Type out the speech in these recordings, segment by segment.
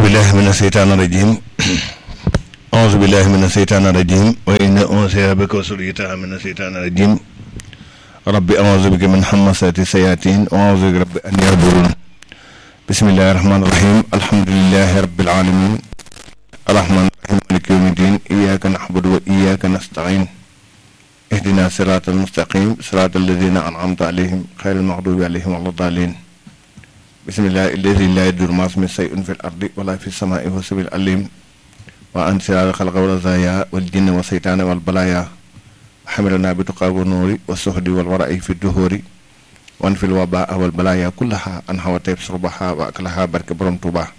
billahi min asheytaan irajim auzu billahi min asheytaan irajim wa inna unsiha bika wa suriyataha min asheytaan irajim rabbi auzu bika min hamasati sayatin wa auzu bika rabbi an yahdurun bismillahi rahmani rahim alhamdulillahi rabbil alamin arrahmani rahim maliki yawmi din iyaka nahbudu wa iyaka nastain ihdina sirata almustaqim sirata alladina an'amta alayhim xayri almaghdubi alayhim wala dalin bisimilah illadi laa yadur maas mi say un fi l ardi wala fi samaai wa sabil alim wa an siraal xalqa wala zaya wal jinne wa seytaane wal balaya xamilana bi tuqaa wa nuuri wa soxdi wal wara ay fi duhóori wan fil wabaa wal balaya kullaha an xawa tayb surbaha wa aklaha barke borom tuuba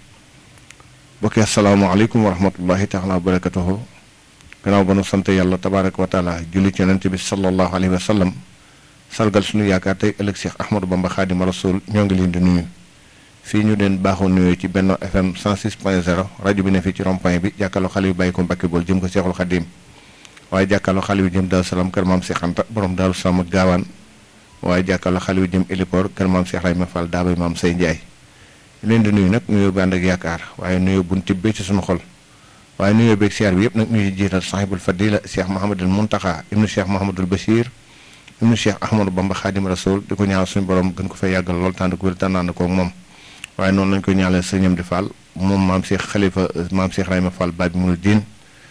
bokki asalaamualeykum wa rahmatullahi taala wa barakatuhu gannaaw ba nu sant yàlla tabaraka wa taala julli ci yonente bi sallallahu alayhi wa sallam sargal suñu yaakaar tey ëllëg Cheikh Ahmadou Bamba Xaadima Rasul ñoo ngi leen di nuyu fii ñu leen baaxoo nuyoo ci Benno FM 106.0 rajo bi ne fii ci rond-point bi jàkkaarloo xale yu bàyyi ko Mbàkke bool jëm ko Seexul Xadim waaye jàkkaarloo xale yu jëm Daaru Salaam kër maam Seex Anta borom Daaru Salaam ak gaawaan waaye jàkkaarloo xale yu jëm Héliport kër maam Seex Rayma Fall daabay maam Sey Njaay leen di nuyu nag nuyoo bi ànd ak yaakaar waaye nuyoo buñ tibbee ci suñu xol waaye nuyoo beeg siyaar bi yëpp nag ñuy jiital sahibul fadila Cheikh Mahamadul Muntaxa ibnu Cheikh Mahamadul Bachir ibnu Cheikh Ahmadou Bamba Xadim Rasul di ko ñaanal suñu borom gën ko fay yàggal lool tànn ko wér tànnaan ko ak moom waaye noonu lañ ko ñaanal sëñam di Fall moom maam Cheikh Khalifa maam Cheikh Rayma Fall Babi Mul Diin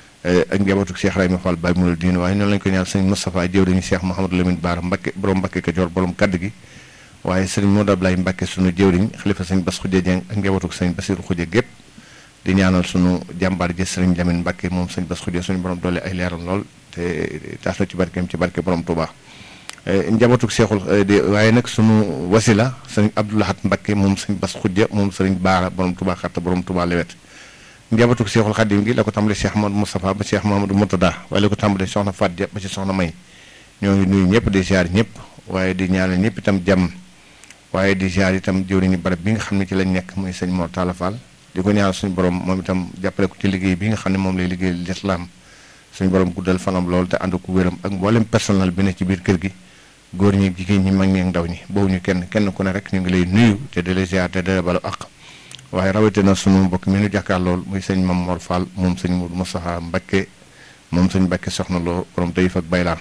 ak njabootu Cheikh Rayma Fall Babi Mul Diin waaye noonu lañ ko ñaanal sëñ Moustapha jëwriñu Cheikh Mouhamadou Lamine Baara Mbakke borom Mbakke Kajoor borom kaddu gi waaye sëñ Modou Ablaye Mbakke sunu jëwriñ Khalifa sëñ Bass Khoudia Dieng ak njabootu sëñ Bassirou Khoudia gépp di ñaanal sunu jàmbaar ji sëriñ Lamine Mbakke moom sëñ Bass Khoudia suñu borom doole ay leeram lool te taas la ci barkeem ci barke borom Touba njabootuk seexul waaye nag sunu wasila sëriñ Abdoulahat Mbakke moom sëñ Bas Xujja moom sëriñ Baara borom Touba xatta borom Touba lewet njabootuk seexul xadim gi la ko tàmbalee Cheikh Mamadou Moustapha ba Cheikh Mamadou Murtada waaye la ko tàmbalee soxna Fatia ba ci soxna May ñoo ngi nuyu ñëpp di ziar ñëpp waaye di ñaanal ñëpp itam jàmm waaye di ziar itam jëwriñu barab bi nga xam ne ci lañ nekk muy sëñ Mor Talla Fall di ko ñaanal suñu borom moom itam jàppale ko ci liggéey bi nga xam ne moom lay liggéey lislaam suñu borom guddal fanam lool te ànd ko wéram ak mboolem personnel bi ne ci biir kër gi góor ñi jigéen ñi mag ñi ak ndaw ñi boobu ñu kenn kenn ku ne rek ñu ngi lay nuyu te di la ziar te di la balu àq waaye rawatina sunu mbokk mi ñu jàkkaar lool muy sëñ Mam Mor Fall moom sëñ Mourou Moustapha Mbakke moom sëñ Mbakke soxna loo borom tayif ak baylaan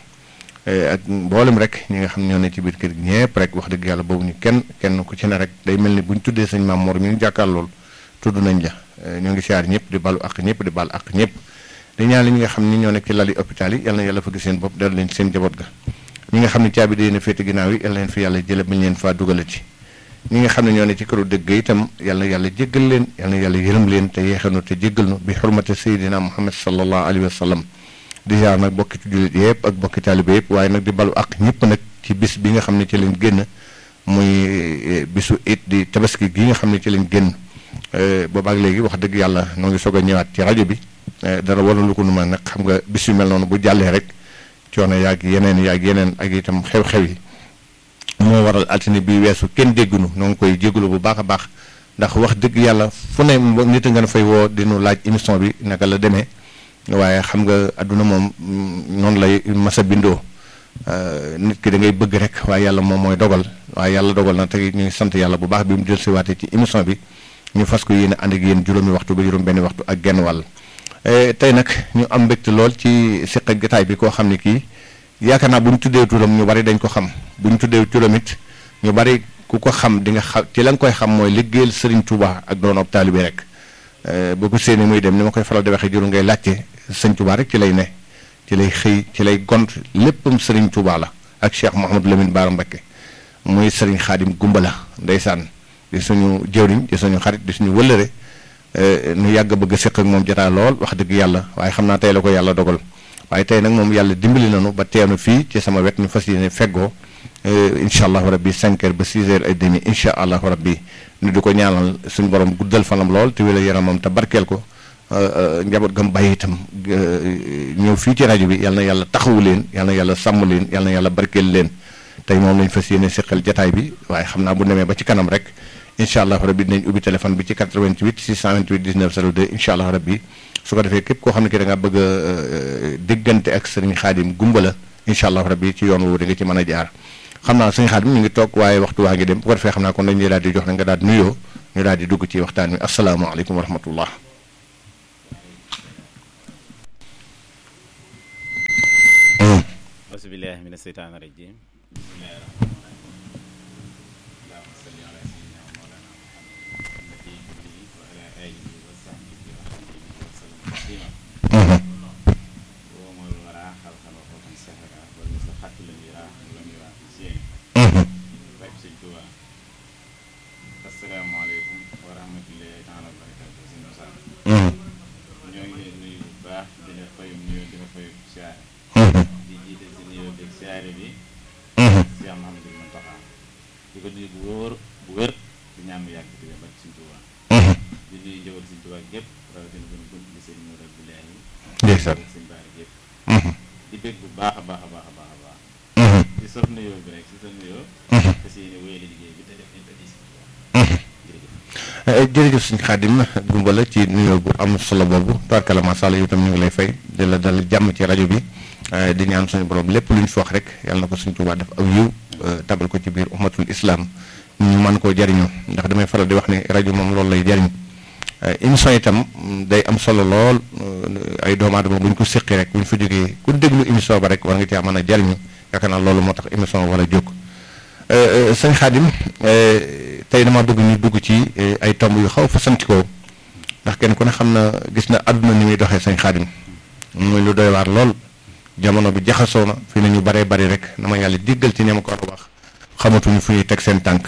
ak mboolem rek ñi nga xam ñoo ne ci biir kër gi ñëpp rek wax dëgg yàlla boobu ñu kenn kenn ku ci ne rek day mel ni bu ñu tuddee sëñ Mam Mor mi ñu jàkkaar lool tudd nañ la ñoo ngi ziar ñëpp di balu àq ñëpp di bal àq ñëpp di ñaan li ñi nga xam ni ñoo nekk ci lali hôpital yi yal na yàlla fëgg seen bopp dellu leen ci seen jaboot ga ñi nga xam ne caabi day na féete ginnaaw yi yal na leen fi yàlla jële bañ leen faa dugala ci ñi nga xam ne ñoo ne ci këru dëgg itam yal na yàlla jéggal leen yal na yàlla yërëm leen te yeexanu te jéggal nu bi xurmate sayidina muhammad sallallahu alayhi wa sallam di jaar nag bokki jullit yëpp ak bokki taalibe yëpp waaye nag di balu ak ñëpp nag ci bis bi nga xam ne ci lañ génn muy bisu it di tabaski gi nga xam ne ci lañ génn boobaak léegi wax dëgg yàlla noo ngi soog a ñëwaat ci rajo bi dara waralu ko nu ma nag xam nga bis yu mel noonu bu jàllee rek coono yaag yeneen yaag yeneen ak itam xew-xew yi moo waral altine bi weesu kenn déggunu noo ngi koy jégalu bu baax a baax ndax wax dëgg yàlla fu ne nit a nga fay woo dinu laaj émission bi naka la demee waaye xam nga adduna moom noonu lay masa bindoo nit ki da ngay bëgg rek waaye yàlla moom mooy dogal waaye yàlla dogal na tey ñu ngi sant yàlla bu baax bi mu jël si waatee ci émission bi ñu fas ko yéene ànd ak yéen juróomi waxtu ba juróom benn waxtu ak genn wàll tey nag ñu am mbégte lool ci siq ak gataay bi koo xam ne kii yaakaar naa bu ñu tuddee turam ñu bari dañ ko xam bu ñu tuddee turam it ñu bari ku ko xam di nga xam ci la nga koy xam mooy liggéeyal Serigne Touba ak doon ab taalibe rek boo ko séenee muy dem ni ma koy faral di waxee juru ngay laajte Serigne Touba rek ci lay ne ci lay xëy ci lay gont léppam Serigne Touba la ak Cheikh Mouhamadou Lamine Bara Mbacké muy Serigne Khadim Gumbala ndeysaan di suñu jëwriñ di suñu xarit di suñu wëllëre nu yàgg bëgg a séq ak moom jotaa lool wax dëgg yàlla waaye xam naa tey la ko yàlla dogal waaye tey nag moom yàlla dimbali nañu ba teenu fii ci sama wet ñu fas yéene feggoo incha allahu rabbi 5 heures ba 6 heures et demi incha allahu rabbi ñu di ko ñaanal suñu borom guddal fanam lool te wéla yaramam te barkeel ko njaboot gam bàyyi itam ñëw fii ci rajo bi yal na yàlla taxawu leen yal na yàlla sàmm leen yal na yàlla barkeel leen tey moom lañ fas yéene séqal jataay bi waaye xam naa bu demee ba ci kanam rek incha allah rabbi dinañ ubbi téléphone bi ci 88 628 19 02 incha allah rabbi su ko defee képp koo xam ne ki da nga bëgg a déggante ak sëriñ xaadim gumbala incha allah rabbi ci yoon woowu da nga ci mën a jaar xam naa sëriñ xaadim ñu ngi toog waaye waxtu waa ngi dem bu ko defee xam naa kon dañuy daal di jox na nga daal nuyoo ñu daal di dugg ci waxtaan wi asalaamaaleykum wa rahmatullah asubillahi min aseytaan rajim asalaamaaleykum wa rahmatullahi taala wa barakatu si Moussa ñoo ngi leen nuyu bu baax di la fayum nuyoo di la fayum siyaare di jiite si nuyoo beeg siyaare bi Cheikh Mahamadou Mountakha di ko nuyu bu wóor bu wér di ñaan mu yàgg di ba ci Sëñ Tuubaa di nuyu njëwal Sëñ Tuubaa gépp rawatina gën bunt di sëñ Mourad Abdoulaye ndeysaan sëñ Baara gépp di bég bu baax a baax a baax a baax a baax di sof nuyoo bi rek si sa nuyoo fas yéene wéyale liggéey bi te def nañ ko di Sëñ Tuubaa jërëjëf jërëjëf sëñ Xaadim gumba la ci nuyoo bu am solo boobu tubaarkalla macha allah yow tam ñu ngi lay fay di la dal jàmm ci rajo bi di ñaan suñu borom lépp lu ñu fi wax rek yàlla na ko suñ Tuubaa def aw yiw tabal ko ci biir ummatul islam ñu mën koo jariñoo ndax damay faral di wax ne rajo moom loolu lay jariñ émission itam day am solo lool ay doomu aadama bu ñu ko séqi rek bu ñu fa jógee ku déglu émission ba rek war nga caa mën a jariñu yaakaar naa loolu moo tax émission war a jóg sëñ Xaadim tey dama bëgg ñu dugg ci ay tomb yu xaw fasantikoo ndax kenn ku ne xam na gis na àdduna ni muy doxee sëñ Xaadim muy lu doy waar lool jamono bi jaxasoo na fi nañu baree bari rek na ma yàlla diggal ci ñama ko war a wax xamatuñu fu ñuy teg seen tànk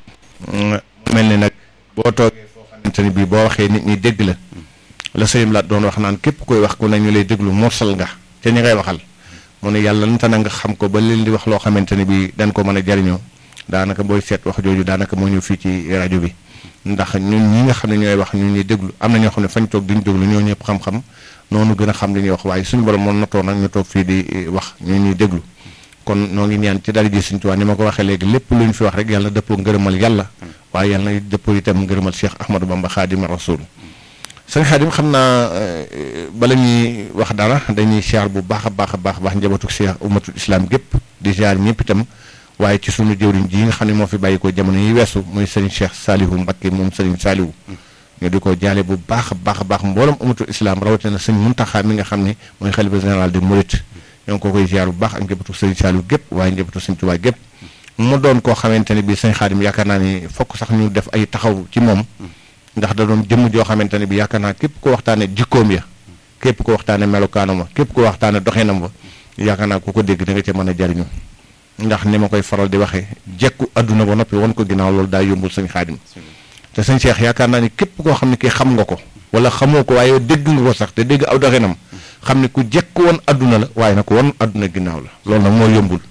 mel ni nag boo toogee foo xamante ni bii boo waxee nit ñi dégg la la sëyam laat doon wax naan képp koy wax ku ne ñu lay déglu morsal nga te ñi ngay waxal mu ne yàlla nanta na nga xam ko ba leen di wax loo xamante ni bii dañ ko mën a jariñoo daanaka booy seet wax jooju daanaka moo ñëw fii ci rajo bi ndax ñun ñi nga xam ne ñooy wax ñun ñuy déglu am na ñoo xam ne fañ toog diñ déglu ñoo ñëpp xam-xam noonu gën a xam li ñuy wax waaye suñu borom moom natoo nag ñu toog fii di wax ñu ñuy déglu kon noo ngi ñaan ci dara ji Sëñ Tuubaa ni ma ko waxee léegi lépp lu ñu fi wax rek yàlla na dëppoo ngërëmal yàlla waaye yàlla na dëppoo itam ngërëmal Cheikh Ahmadou Bamba Xaadimu Rasuul sëñ Xaadim xam naa bala ñuy wax dara dañuy siyaar bu baax a baax a baax baax njabootu Cheikh ummatul islam gépp di siyaar ñëpp itam waaye ci sunu jëwriñ ji nga xam ne moo fi bàyyi ko jamono yi weesu muy sëriñ Cheikh Salihu Mbacké moom sëriñ Salihu ñu di ko jaale bu baax a baax a baax mboolem ummatul islam rawatina sëñ Muntaxa mi nga xam ne mooy xalifa général de Mouride ñoo ngi ko koy ziar bu baax ak njabootu sëriñ Saliou gépp waaye njabootu sëriñ Tuubaa gépp mu doon koo xamante ne bii sëñ Xaadim yaakaar naa ni fokk sax ñu def ay taxaw ci moom ndax da doon jëmm joo xamante ne bi yaakaar naa képp ko waxtaane jikkoom ya képp ko waxtaane melokaanam wa képp ko waxtaane doxinam wa yaakaar naa ku ko dégg da nga ca mën a jariñu ndax ni ma koy faral di waxee jekku adduna ba noppi won ko ginnaaw loolu daa yombul sëñ Xaadim te sëñ Cheikh yaakaar naa ni képp koo xam ne kii xam nga ko wala xamoo ko waaye dégg nga ko sax te dégg aw doxinam xam ne ku jekk woon adduna la waaye nag woon adduna ginnaaw la loolu nag moo yombul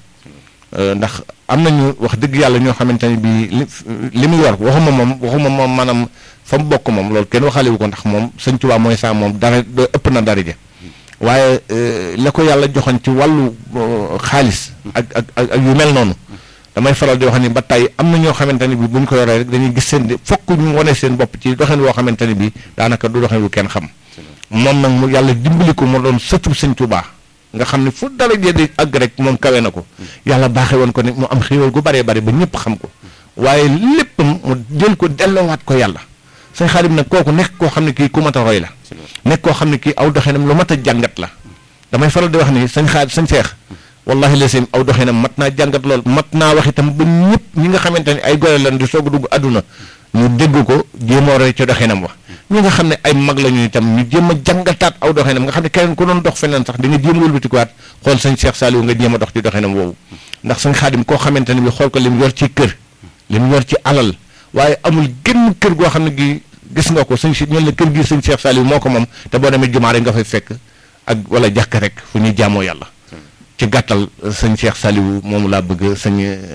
ndax am nañu wax dëgg yàlla ñoo xamante ne bii li li muy war waxuma moom waxuma moom maanaam fa mu bokk moom loolu kenn waxaale wu ko ndax moom sëñ Tuubaa mooy saa moom dara ëpp na daraja waaye la ko yàlla joxoon ci wàllu xaalis ak ak ak yu mel noonu damay faral di wax ni ba tey am na ñoo xamante ne bii bu ñu ko yoree rek dañuy gis seen fokk ñu wane seen bopp ci doxin woo xamante ne bii daanaka du doxin wu kenn xam moom nag mu yàlla dimbali ko mu doon sëtu sëñ Tuubaa nga xam ne fu dara jee di àgg rek moom kawe na ko yàlla baaxee woon ko ne mu am xéewal gu baree bari ba ñëpp xam ko waaye léppam mu jël ko delloowaat ko yàlla sëñ Xaadim nag kooku nekk koo xam ne kii ku mat a roy la nekk koo xam ne kii aw doxinam lu mat a jàngat la damay faral di wax ni sëñ Xaadim sëñ Seex wallahi la sim aw doxinam mat naa jàngat lool mat naa wax itam ba ñëpp ñi nga xamante ne ay gore lan di soog a dugg àdduna ñu dégg ko jéem a roy ca doxinam wax ñi nga xam ne ay mag la ñu itam ñu jéem a jàngataat aw doxinam nga xam ne keneen ku doon dox feneen sax di nga jéem a wëlbatikuwaat xool sëñ Cheikh Saliou nga jéem a dox ci doxinam woowu ndax sëñ Xaadim koo xamante ne bi xool ko li mu yor ci kër li mu yor ci alal waaye amul genn kër goo xam ne gi gis nga ko sëñ si ñun la kër gi sëñ Cheikh Saliou moo ko moom te boo demee jumaa rek nga fay fekk ak wala jàkk rek fu ñuy jaamoo yàlla ci gàttal sëñ Cheikh Saliou moomu laa bëgg sëñ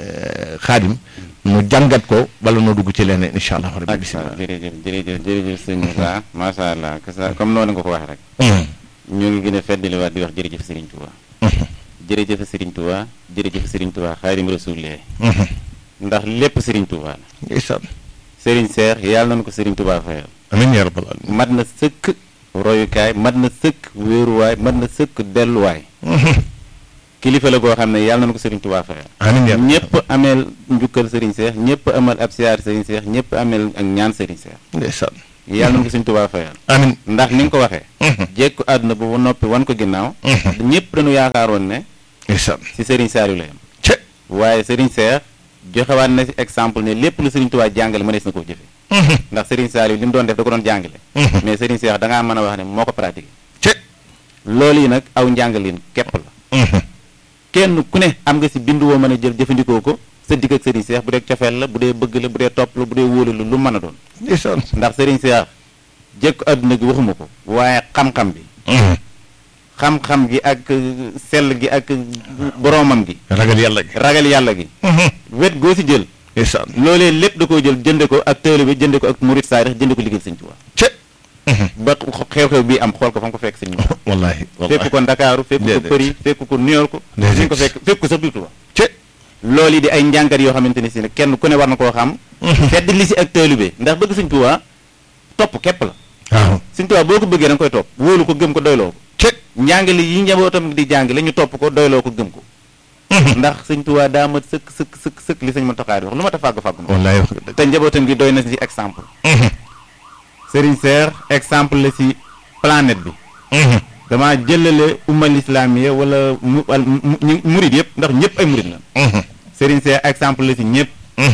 Xaadim mu jàngat ko bala noo dugg ci leneen incha allah rabbi bisimilah jërëjëf jërëjëf jërëjëf sëñ Moussa macha allah kasa comme noonu nga ko waxee rek ñu ngi gën a feddaliwaat di wax jërëjëf Serigne Touba jërëjëf Serigne Touba jërëjëf Serigne Touba Xaadimu Rasuul ndax lépp Serigne Touba la ndeysaan Serigne Cheikh yàlla nañu ko Serigne Touba fayal amiin yaa rabbal aalamiin mat na sëkk royukaay mat na sëkk wéeruwaay mat na sëkk delluwaay kilifa la goo xam ne yàlla na ko Serigne Touba fayal amiin yaa ñëpp ameel njukkal Serigne Cheikh ñëpp amal ab siyaar Serigne Cheikh ñëpp ameel ak ñaan Serigne Cheikh ndeysaan yàlla na ko Serigne Touba fayal amiin ndax ni nga ko waxee jekku àdduna bu ba noppi wan ko ginnaaw ñëpp dañu yaakaaroon ne ndeysaan si Serigne Saliou la yam ce waaye Serigne Cheikh joxewaat na si exemple ne lépp lu Serigne Touba jàngale mënees na koo jëfe ndax Serigne Saliou li mu doon def da ko doon jàngale mais Serigne Cheikh da ngaa mën a wax ne moo ko pratiqué ce loolu yi nag aw njàngalin képp la kenn ku ne am nga si bindu woo mën a jël jëfandikoo ko sa digg ak Serigne Cheikh bu dee cofeel la bu dee bëgg la bu dee topp la bu dee wóolu la lu mën a doon ndeysaan ndax Serigne Cheikh jëkk àdduna gi waxuma ko waaye xam-xam bi xam-xam gi ak sell gi ak boroomam gi ragal yàlla gi ragal yàlla gi wet goo si jël ndeysaan loolee lépp da koo jël jënde ko ak tëële bi jënde ko ak murit saarix jënde ko liggéey Sëñ Tuubaa ce ba xew-xew bii am xool ko fa nga ko fekk Sëñ Tuubaa wallaahi fekk ko Ndakaaru fekk ko Déedéet. Paris fekk ko New York Déedéet. fi nga ko fekk fekk ko sax biir Tuubaa ce loolu yi di ay njàngat yoo xamante ne si ne kenn ku ne war na koo xam fedd li si ak taalube ndax bëgg Sëñ Tuubaa topp képp la waaw Sëñ Tuubaa boo ko bëggee da nga koy topp wóolu ko gëm ko doyloo ko ce njàngale yi njabootam di jàngale ñu topp ko doyloo ko gëm ko ndax Sëñ Tuubaa daa mat sëkk sëkk sëkk sëkk li sëñ Muntaxaa di wax lu ma ta fàgg fàgg na wallaahi wax nga dëgg te njabootam gi doy na si exemple Serigne Cheikh exemple la si planète bi dama jëlale ummal islamiya wala mu wal mu- ñu- murid yëpp ndax ñëpp ay murid la Serigne Cheikh exemple la si ñëpp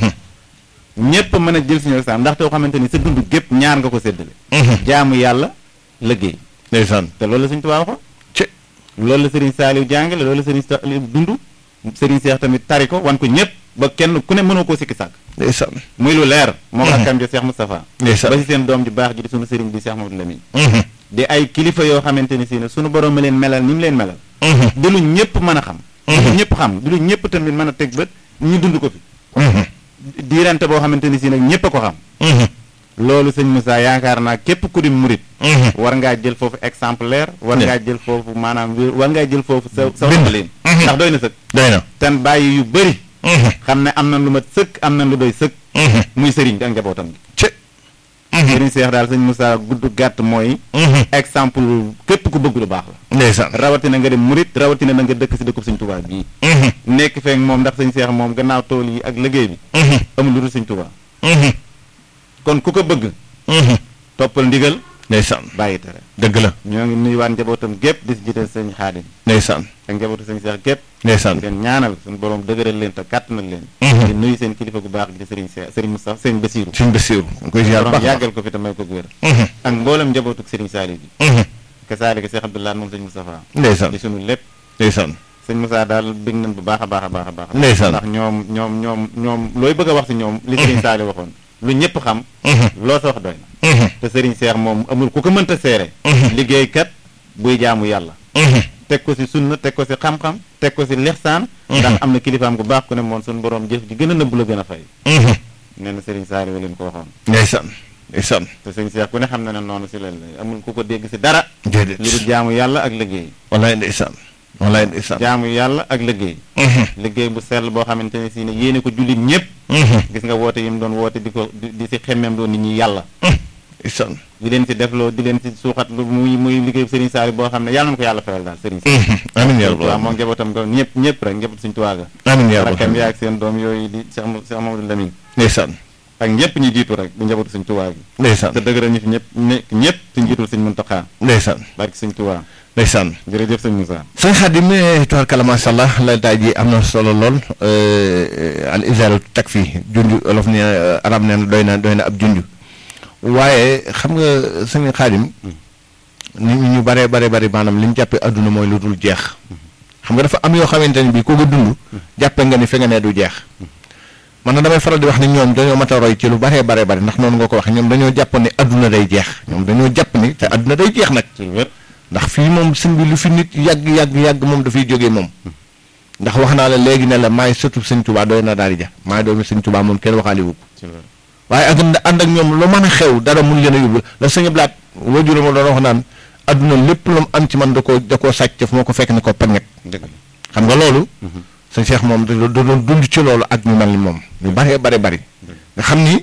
ñëpp mën a jël suñu exemple ndax te xamante ni sa dund gépp ñaar nga ko séddale jaamu yàlla liggéey ndeysaan te loolu la Sëñ Tuubaa waxoon ce loolu la Serigne Saliou jàngale loolu la Serigne Saliou dund Serigne Cheikh tamit tari ko wan ko ñëpp ba kenn ku ne mënoo koo sikki sàkk ndeysaan muy lu leer moo rakkam jo Cheikh Moustapha ndeysaan ba si seen doom ju baax ji di sunu sëriñ di Cheikh Mamadou Lamine di ay kilifa yoo xamante ni si ne sunu borom ma leen melal ni mu leen melal di lu ñëpp mën a xam di lu ñëpp xam di lu ñëpp tamit mën a teg bët ñu dund ko fi diirante boo xamante ni si nag ñëpp a ko xam loolu sëñ Moussa yaakaar naa képp ku di murit war ngaa jël foofu exemplaire war Ne. ngaa jël foofu maanaam wér- war ngaa jël foofu sa sa Bind. waxalin ndax doy na sëkk doy na ten bàyyi yu bëri xam ne am na lu mat sëkk am na lu doy sëkk muy sëriñ bi ak njabootam gi ce sëriñ Seex daal sëñ Moussa gudd gàtt mooy exemple képp ku bëgg lu baax la ndeysaan rawatina nga dem murit rawatina na nga dëkk si dëkkub sëñ Tuubaa bii nekk feek moom ndax sëñ Seex moom gannaaw tool yi ak liggéey bi amul lu dul sëñ Tuubaa kon ku ko bëgg toppal ndigal ndeysaan bàyyi tere dëgg la ñoo ngi nuyuwaat njabootam gépp di si jiital sëñ Xaadim ndeysaan ak njabootu sëñ Seex gépp ndeysaan di leen ñaanal suñu borom dëgëral leen te kàttanal leen di nuyu seen kilifa gu baax gi di sëriñ Seex sëriñ Moussa sëriñ Basiiru suñ Basiiru nga koy ziar borom baax yàggal ko fi te may ko wér ak mboolem njabootuk sëriñ Saaliw bi ka saalika Seex Abdoulaye moom sëñ Moustapha ndeysaan di sunu lépp ndeysaan sëñ Moussa daal bég nañ bu baax a baax a baax a baax Ndeysaan. ndax ñoom ñoom ñoom ñoom looy bëgg a wax si ñoom li sëriñ Saaliw waxoon lu ñëpp xam loo sa wax doy na te sëriñ Seex moom amul ku ko mënta seere liggéeykat buy jaamu yàlla teg ko si sunna teg ko si xam-xam teg ko si lixsaan ndax am na kilifaam gu baax ku ne moom suñu borom jëf ji gën a nëbb la gën a fay nee na sëriñ Saaliw leen ko waxoon ndeysaan ndeysaan te sëriñ Seex ku ne xam na ne noonu si leen la amul ku ko dégg si dara déedéet lu dul jaamu yàlla ak liggéey wallaay ndeysaan wallaay ndeysaan jaamu yàlla ak liggéey liggéey bu sell boo xamante ne si ne yéene ko jullit ñëpp gis nga woote yi mu doon woote di ko di di si xemmeem doon nit ñi yàlla ndeysaan di leen si defloo di leen si suuxat lu muy muy liggéey bu sëriñ Saaliw boo xam ne yàlla na ko yàlla fayal daal sëriñ Saaliw amiin yaa waaw rabbal moom njabootam nga ñëpp ñëpp rek njaboot suñu tuwaaga amiin yaa rakkam rabbal yaa ak seen doom yooyu di Cheikh Mou- Cheikh Mamadou Lamine ndeysaan ak ñëpp ñi jiitu rek di njabootu suñ tuwaa gi ndeysaan te dëgëral ñu fi ñëpp nekk ñëpp suñ jiitul suñ Muntaxaa ndeysaan barki suñ tuwaa ndeysaan jërëjëf sëñ Moussa sëñ Xaadim tabarkalla macha allah la daay ji am na solo lool al isaaru takfi junj olof ne arab neen doy na doy na ab junj waaye xam nga sëñ Xaadim nit ñi ñu bare bare bari maanaam li ñu jàppee adduna mooy lu dul jeex xam nga dafa am yoo xamante ne bii ku ko dund jàppe nga ni fi nga ne du jeex man na damay faral di wax ni ñoom dañoo mat a roy ci lu baree bare bari ndax noonu nga ko waxee ñoom dañoo jàpp ne adduna day jeex ñoom dañoo jàpp ni te adduna day jeex nag ci lu wér ndax fii moom sëñ bi lu fi nit yàgg yàgg yàgg moom dafay jógee moom ndax wax naa la léegi ne la maay sëtu sëñ Tuubaa doy na daal di ja maay doomi sëñ Tuubaa moom kenn waxaale wu ko ci lu wér waaye ak ànd ak ñoom lu mën a xew dara mun leen a yóbbu la sëñ Blaat wajuru ma doon wax naan adduna lépp lu mu am ci man da koo da koo sàcc fu ma ko fekk ne ko pañet dëgg la xam nga loolu sëñ Cheikh moom da da doon dund ci loolu ak ñu mel ni moom ñu baree bare bari nga xam ni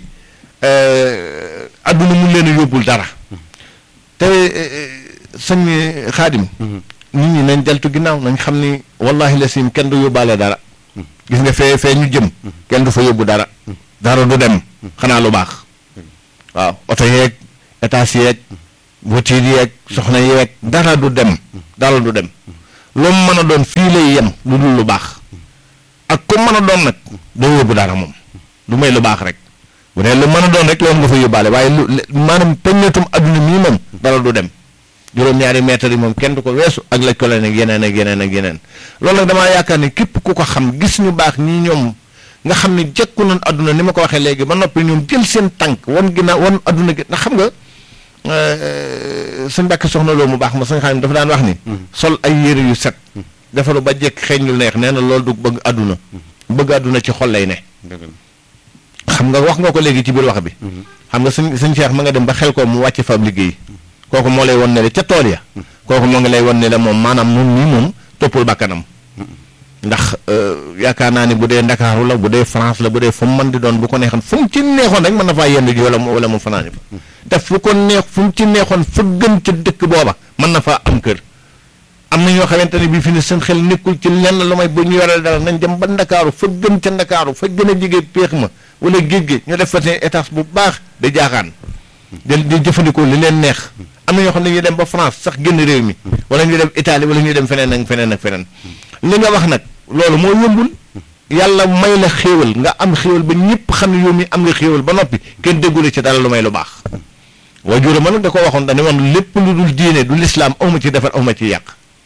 euh, adduna mun leen a yóbbul dara te euh, sëñ Xaadim nit ñi nañ deltu ginnaaw nañ xam ni wallahi la sim kenn du yóbbaale dara gis nga fee fee ñu jëm kenn du fa yóbbu dara dara du dem xanaa lu baax waaw oto yeeg étage yeeg voiture yeeg soxna yeeg dara du dem dara du dem lu mu mën a doon fii lay yem lu dul lu baax ak ku mën a doon nag doo yóbbu dara moom lu may lu baax rek bu dee lu mën a doon rek loolu nga fa yóbbaale waaye lu maanaam peññatum adduna mii moom dara du dem juróom-ñaari mètres yi moom kenn du ko weesu ak laj ko leen ak yeneen ak yeneen ak yeneen loolu nag damaa yaakaar ne képp ku ko xam gis ñu baax ñii ñoom nga xam ne jekku nañ adduna ni ma ko waxee léegi ba noppi ñoom jël seen tànk wan ginnaaw wan adduna gi ndax xam nga suñ mbàkk soxna loo mu baax ma suñ xam dafa daan wax ni sol ay yére yu set defaru ba jekk xeeñ lu neex nee na loolu du bëgg adduna bëgg adduna ci xol lay ne xam nga wax nga ko léegi ci biir wax bi xam nga suñ suñ Cheikh ma nga dem ba xel ko mu wàcc fa ab liggéey kooku moo lay won ne la ca tool ya kooku moo ngi lay won ne la moom maanaam moom nii moom toppul bakkanam ndax yaakaar naa ni bu dee ndakaaru la bu dee France la bu dee fu mu mën di doon bu ko neexoon fu mu ci neexoon rek mën na faa yendu ji wala mu wala mu fanaani fa te fu ko neex fu mu ci neexoon fa gën ca dëkk booba mën na faa am kër am na ñoo xamante ne bii fi ne seen xel nekkul ci lenn lu may bu ñu yoree dara nañ dem ba ndakaaru fa gën ca ndakaaru fa gën a jege péex ma wala géej gi ñu def fa seen étage bu baax di jaaxaan di di jëfandikoo li leen neex am na ñoo xam ne ñu dem ba France sax génn réew mi wala ñu dem Italie wala ñu dem feneen ak feneen ak feneen li nga wax nag loolu moo yombul yàlla may la xéewal nga am xéewal ba ñëpp xam ne yow mi am nga xéewal ba noppi kenn déggule ci dara lu may lu baax waajur ma nag da ko waxoon dañu woon lépp lu dul diine du lislaam awma ci defar awma ci yàq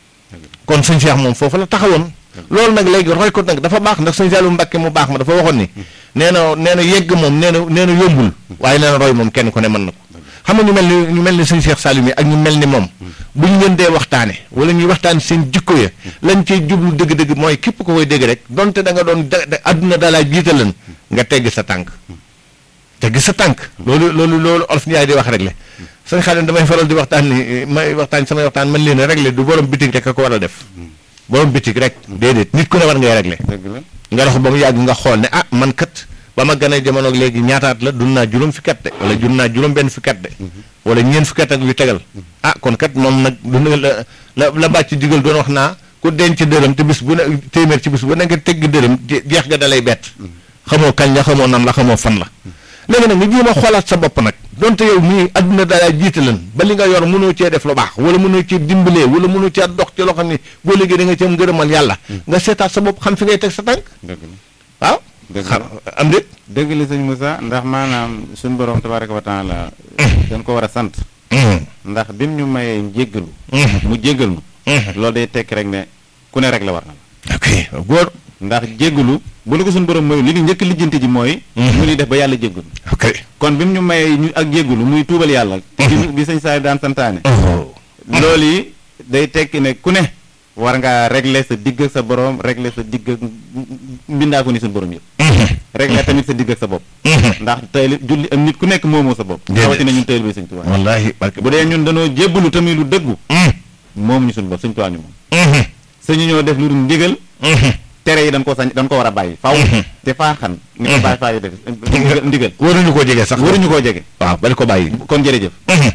kon sëñ Cheikh moom foofu la taxawoon loolu nag léegi roy ko nag dafa baax ndax sëñ Saliou Mbacke mu baax ma dafa waxoon ni nee na nee na yegg moom nee na nee na yombul waaye nee na roy moom kenn ku ne mën na ko xam nga ñu mel ni ñu mel ni sëñ Cheikh Saliou mi ak ñu mel ni moom bu ñu leen dee waxtaane wala ñuy waxtaan seen jikko ya lañ cey jublu dëgg-dëgg mooy képp ko koy dégg rek donte da nga doon da adduna dalaa jiitalan nga tegg sa tànk tegg sa tànk loolu loolu loolu olof Ndiaye di wax rek le sëñ Xaadim damay faral di waxtaan ni may waxtaan samay waxtaan man leen réglé du borom bitig rek a ko war a def borom bitig rek déedéet nit ku ne war ngay réglé nga dox ba mu yàgg nga xool ne ah man kat ba ma gën a jamono léegi ñaataat la dund naa juróom fi kat de wala dund naa juróom benn fi kat de wala ñeen fi kat ak yu tegal ah kon kat moom nag dund la la la bàcc digal doon wax naa ku denc dërëm te bis bu ne téeméer ci bis bu ne nga tegg dërëm jeex ga dalay bett xamoo kañ la xamoo nan la xamoo fan la léegi nag nga jéem a xoolaat sa bopp nag donte yow mii adduna dalaa jiite lan ba li nga yor mënoo cee def lu baax wala mënoo cee dimbalee wala mënoo cee dox ci loo xam ne boo léegi da nga cee ngërëmal yàlla nga seetaat sa bopp xam fi ngay teg sa tànk waaw xam am déet dëgg la sëñ Moussa ndax maanaam suñu borom tabaraka wa taala dañ ko war a sant ndax bim ñu mayee njéggalu mu jéggal nu loolu day tekki rek ne ku ne rek la war na la ok góor ndax jéggalu bu la ko suñu borom mooy li ñu njëkk lijjanti ji mooy mu ñuy def ba yàlla jéggalu ok kon bi mu ñu mayee ñu ak jéggalu muy tuubal yàlla bi sëñ saa daan santaane loolu yi day tekki ne ku ne war ngaa régler sa digg ak sa borom régler sa digg ak mbindaa ko ni suñu borom yëpp régler tamit sa digg ak sa bopp ndax tey julli am nit ku nekk moomoo sa bopp rawatina ñun teylu bi sëñ Tuubaa wallaahi barke bu dee ñun dañoo jébbalu tamit lu dëggu moom ñu suñu bopp sëñ Tuubaa ñu moom sañu ñoo def lu dul ndigal tere yi dañ ko sañ dañ ko war a bàyyi faw te faa xan ni ko bàyyi faa yi def ndigal waruñu koo jege sax waruñu koo jege waaw bari ko bàyyi kon jërëjëf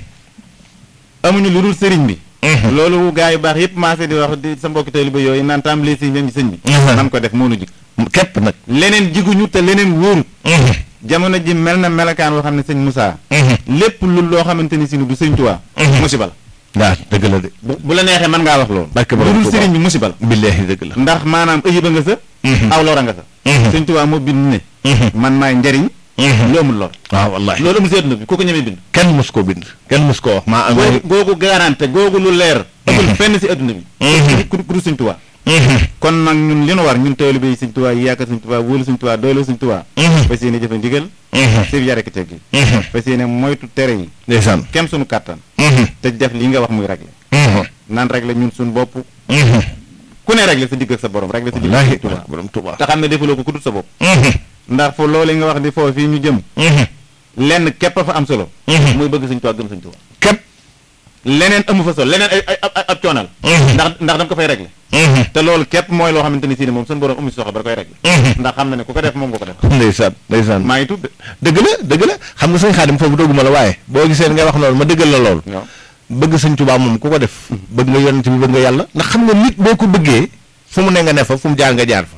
amuñu lu dul sëriñ bi loolu gaa yu baax yëpp maase di wax di sa mbokki taalibe yooyu naan tàmbalee si ñoom sëñ bi nan ko def moonu jig képp nag leneen jiguñu te leneen wóorut jamono ji mel na melakaan woo xam ne sëñ Moussa lépp lu loo xamante ni si ni du sëñ Tuubaa musiba la waaw dëgg la de bu la neexee mën ngaa wax loolu barke lu dul sëriñ bi musiba la billaahi dëgg la ndax maanaam ëyiba nga sa aw lora nga sa sëñ Tuubaa moo bind ne man maay njariñ lu amul lor waaw wallaahi loolu amul seet na bi ku ko ñemee bind kenn mus koo bind kenn mus koo wax maa am googu garanté googu lu leer ëppul fenn si adduna bi ku du sëñ Tuubaa kon nag ñun li nu war ñun taalibe yi sëñ Tuubaa yi yaakaar sëñ Tuubaa wóolu sëñ Tuubaa doyloo sëñ Tuubaa fas yéene jëfe ndigal sëf yare ki teggi fas yéene moytu tere yi ndeysaan kem suñu kàttan te def li nga wax muy réglé naan réglé ñun suñu bopp ku ne réglé sa digg ak sa borom réglé sa digg ak sëñ Tuubaa borom Tuubaa te xam ne defuloo ko ku dul sa bopp ndax fo loolu nga wax di foofu fii ñu jëm lenn képp fa am solo muy bëgg sëñ Tuubaa gëm sëñ Tuubaa képp leneen amu fa solo leneen ay ay ab coonal ndax ndax danga ko fay réglé te loolu képp mooy loo xamante ni si ne moom suñu borom amu si soxla ba da koy réglé ndax xam na ne ku ko def moom nga ko def ndeysaan ndeysaan maa ngi tudd dëgg la dëgg la xam nga sëñ Xaadim foofu dogguma la waaye boo gisee nga wax loolu ma dëggal la loolu waaw bëgg sëñ Tuubaa moom ku ko def bëgg nga yonent bi bëgg nga yàlla ndax xam nga nit boo ko bëggee fu mu ne nga ne fa fu mu jaar nga jaar fa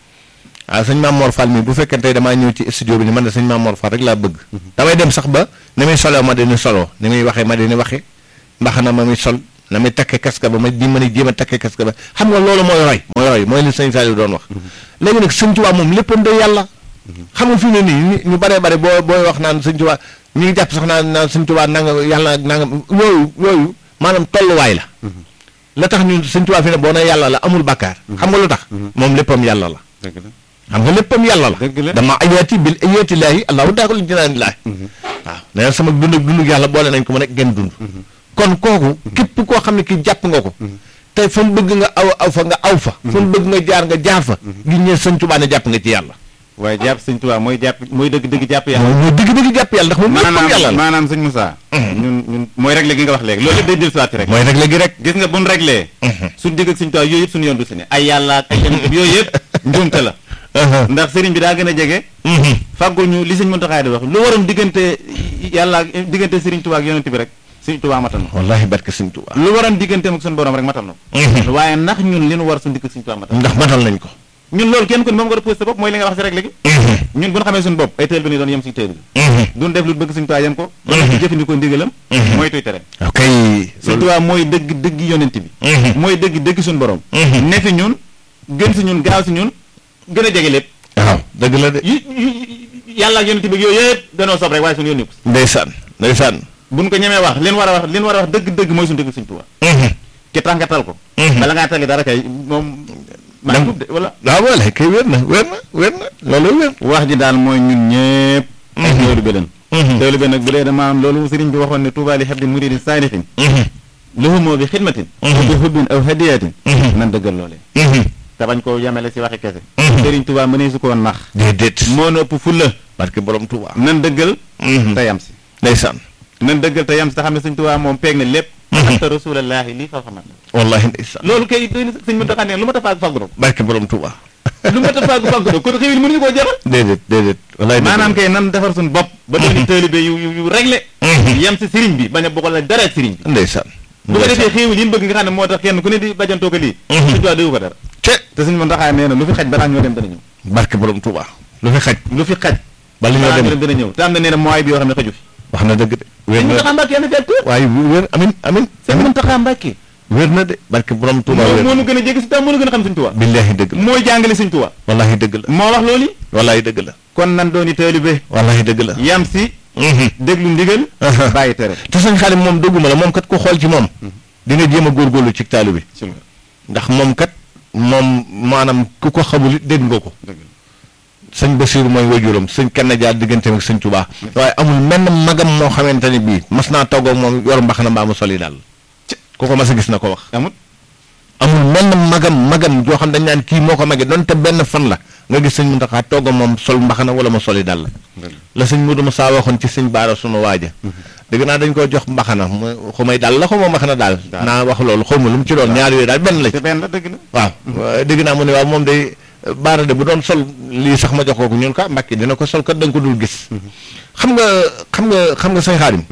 waaw sëñ Maam Mor Fall mi bu fekkee tey damaa ñëw ci studio bi ni man de sëñ Maam Mor Fall rek laa bëgg damay dem sax ba ni muy soloo ma dina soloo ni muy waxee ma dina waxe mbaxana ma muy sol na muy takke kaska ba ma di mën a jéem a takke kaska ba xam nga loolu mooy roy mooy roy mooy li sëñ Saliou doon wax léegi nag sëñ Tuubaa moom léppam day yàlla xam nga fi ne nii ñu baree bare boo booy wax naan sëñ Tuubaa ñu ngi jàpp sax naan naan sëñ Tuubaa nanga yàlla nanga yooyu yooyu maanaam tolluwaay la la tax ñun sëñ Tuubaa fi ne boo ne yàlla la amul bàkkaar xam nga lu tax moom léppam yàlla la dëgg la xam nga léppam yàlla Dëgg la. la dama ayaati bil ayaati laahi allahu daakul jinaan laahi waaw nee na sama dund ak dund yàlla boole nañ ko mu nekk genn dund kon kooku képp koo xam ne kii jàpp nga ko te fa mu bëgg nga aw aw fa nga aw fa fa mu bëgg nga jaar nga jaar fa gi ñee sëñ Tuubaa ne jàpp nga ci yàlla waaye jàpp sëñ Tuubaa mooy jàpp mooy dëgg dëgg jàpp yàlla mooy mooy dëgg-dëgg jàpp yàlla ndax moom léppam maanaam yàlla la maanaam sëñ Moussa ñun ñun mooy réglé gi nga wax léegi loolu lépp day dellusiwaat rek mooy rek léegi rek gis nga buñ réglé suñ digg ak sëñ Tuubaa yooyu yëpp suñu yoon du si ne ay yàlla ak ay yonent bi yooyu yëpp njuumte la ndax sëriñ bi daa gën a jege fàggul ñu li sëñ Muntaxaa di wax lu waroon diggante yàlla ak diggante sëriñ Tuubaa ak yonent bi rek sëñ Tuubaa matal na ko wallahi barke sëñ Tuubaa lu waroon digganteem ak suñu borom rek matal na ko waaye ndax ñun li nu war suñu digg ak sëñ Tuubaa matal na ndax matal nañ ko ko ñun loolu kenn ku ne moom nga posé sa bopp mooy li nga wax si rek léegi ñun bu ñu xamee suñu bopp ay teel bi ni doon yem si teel bi duñ def lu bëgg sëñ Tuubaa yem ko ba noppi jëfandikoo ndigalam mooy tuy tere ok sëñ Tuubaa mooy dëgg dëgg yonent bi mooy dëgg dëgg suñu borom ne fi ñun gën si ñun gaaw si ñun gën a jege lépp waaw dëgg la de yu yu- yàlla ak yonent bi yooyu yëpp danoo sob rek waaye suñu yónni ko ndeysaan ndeysaan buñ ko ñemee wax leen war a wax leen war a wax dëgg dëgg mooy suñu dëgg sëñ Tuubaa ki tax nga tal ko bala ngaa tali dara kay moom maa ngi de wala waaw wala kay wér na wér na wér na loolu wér wax ji daal mooy ñun ñëpp ay teewlu bi leen teewlu bi nag bu dee dama am loolu sëriñ bi waxoon ne Tuubaa li habdin muridin saalihin lahumoo bi xidmatin wa bi hubbin aw hadiyatin nan dëggal loolee te bañ koo yemele si waxi kese sëriñ Tuubaa mënee su koo nax déedéet moo na ëpp fulla barke borom Tuubaa nan dëggal te yam si ndeysaan nan dëggal te yam si te xam ne sëñ Tuubaa moom peeg na lépp anta rasulallaahi lii fa xamat wallahi ndeysaan loolu kay doy na sëñ Muntaxa ne lu ma ta faag faggu barke borom Tuubaa lu ma ta faag faggu do kon xëy mënuñu koo jeexal déedéet déedéet wallahi dëgg maanaam la. kay nan defar suñu bopp ba dooni taalibe yu yu yu réglé yem si sëriñ bi bañ a bokkal ak dara ak sëriñ bi ndeysaan bu ko defee xéewal yi ñu bëgg nga xam ne moo tax kenn ku ne di bajantoo ko lii sëñ Tuubaa déwu ko dara te te sëñ Muntaxa nee na lu fi xaj balaa ñoo dem dana ñëw barke borom Tuubaa lu fi xaj lu fi xaj bala ñoo balaa ñoo dem dem dana ñëw te am na nee na mooy bi yoo xam ne xaju fi wax na dëgg de wér sëñ na Muntaxa Mbàkke yàlla fekk waaye wér amin amin sëñ Muntaxa Mbàkke wér na de barke borom Tuubaa moo wér moo nu gën a jege si tam moo nu gën a xam sëñ Tuubaa billahi dëgg la mooy jàngale sëñ Tuubaa wallahi dëgg la moo wax loolu wallahi dëgg la kon nan dooni taalibe wallahi dëgg la yam si déglu ndigal bàyyi tere te sëñ Xaadim moom dëgguma la moom kat ku xool ci moom di nga jéem a góorgóorlu ci taalu bi ci la ndax moom kat moom maanaam ku ko xamul it dégg nga ko dëgg la sëñ Basiiru mooy wajuram sëñ kenn jaar digganteem ak sëñ Tuubaa waaye amul menn magam moo xamante ne bii mas naa toog ak moom yor mbax na mbaa mu soli daal ku ko mas a gis na ko wax amut amul menn magam magam joo xam dañ naan kii moo ko mage donte benn fan la nga gis sëñ Muntaxa toog ak moom sol mbaxana wala ma soli daal la la sëñ Mudu Musaa waxoon ci sëñ Baara sunu waaja dégg naa dañ ko jox mbaxana mu xumay daal la xuma mbaxana daal Daal. naa wax loolu xawma lu mu ci doon ñaar yooyu daal benn la ci te benn la dëgg la waaw waaye dégg naa mu ne waaw moom day baara de bu doon sol lii sax ma jox ko ko ñun ka mbàkki dina ko sol kat da nga ko dul gis xam nga xam nga xam nga sëñ Xaadim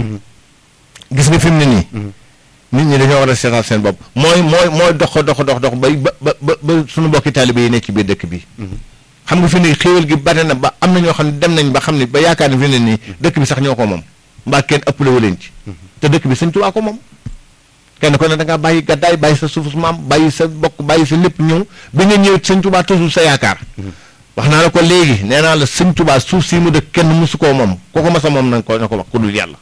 gis nga fi mu ne nii nit ñi dañoo war a seetal seen bopp mooy mooy mooy dox dox dox dox bay ba ba ba ba suñu mbokki taalibe yi nekk ci biir dëkk bi xam nga fi ne xéewal gi bari na ba am na ñoo xam ne dem nañ ba xam ne ba yaakaar ne fi ne nii dëkk bi sax ñoo ko moom mbaa kenn ëppale wu leen ci te dëkk bi sëñ Tuubaa ko moom kenn ko ne da ngaa bàyyi gàddaay bàyyi sa suufus maam bàyyi sa bokk bàyyi sa lépp ñëw bi nga ñëw sëñ Tuubaa toujours sa yaakaar wax naa la ko léegi nee naa la sëñ Tuubaa suuf si mu dëkk kenn musu koo moom ku ko mas a moom nañ ko na ko wax ku dul yàlla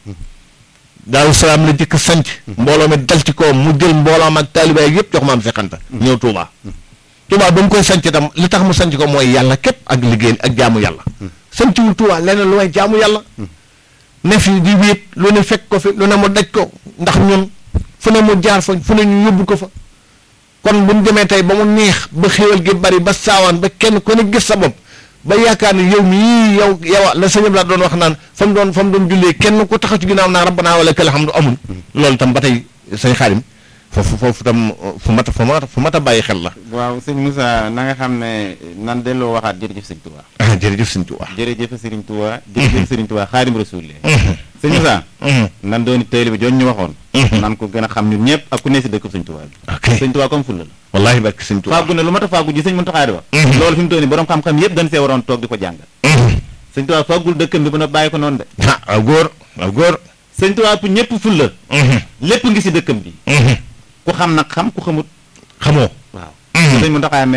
daaru salaam la jëkk sanc mbooloo mi dal ci kawam mu jël mbooloom ak taaliba yi yëpp jox maam Seex Anta ñëw Tuubaa Tuubaa ba mu koy sanc itam li tax mu sanc ko mooy yàlla képp ak liggéey ak jaamu yàlla sanciwul Tuubaa leneen lu may jaamu yàlla ne fi di wéet lu ne fekk ko fi lu ne mu daj ko ndax ñun fu ne mu jaar fa fu ne ñu yóbbu ko fa kon bu ñu demee tey ba mu neex ba xéwal gi bari ba saawaan ba kenn ku ne gis sa bopp ba yaakaar ne yow mii yow yow la sëñ la doon wax naan fa mu doon fa mu doon jullee kenn ku taxaw ci ginnaaw naa rabbana wala këla xam du amul loolu tam ba tey sëñ Xaadim foofu foofu tam fu mat a fu mat a fu mat a bàyyi xel la waaw sëñ Moussa na nga xam ne nan delloo waxaat jërëjëf sëñ Tuubaa ah jërëjëf sëñ Tuubaa jërëjëf sëriñ Tuubaa jërëjëf sëriñ Tuubaa xaadim rasuul sëñ Moussa nan dooni taalibe joon ñu waxoon nan ko gën a xam ñun ñëpp ak ku ne si dëkk sëñ Tuubaa bi ok sëñ Tuubaa comme fulla la wallahi barke sëñ Tuubaa fàggu ne lu mat a fàggu ji sëñ Muntaxaa di wax loolu fi mu toll nii borom xam-xam yëpp dañ see waroon toog di ko jàngal sëñ Tuubaa fàggul dëkkam bi ba na bàyyi ko noonu de ah aw góor aw góor sëñ Tuubaa pour ñëpp fulla lépp ngi si dëkkam bi ku xam nag xam ku xamut xamoo waaw sëñ Muntaxaa